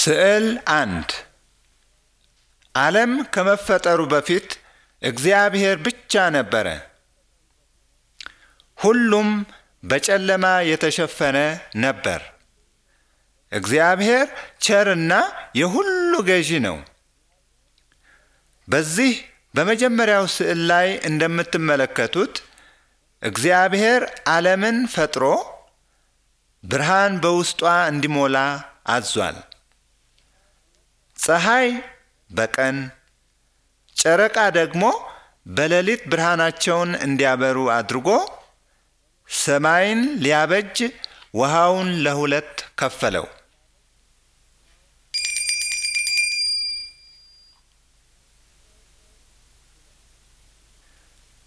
ስዕል አንድ ዓለም ከመፈጠሩ በፊት እግዚአብሔር ብቻ ነበረ። ሁሉም በጨለማ የተሸፈነ ነበር። እግዚአብሔር ቸርና የሁሉ ገዢ ነው። በዚህ በመጀመሪያው ስዕል ላይ እንደምትመለከቱት እግዚአብሔር ዓለምን ፈጥሮ ብርሃን በውስጧ እንዲሞላ አዟል። ፀሐይ በቀን ጨረቃ ደግሞ በሌሊት ብርሃናቸውን እንዲያበሩ አድርጎ ሰማይን ሊያበጅ ውሃውን ለሁለት ከፈለው።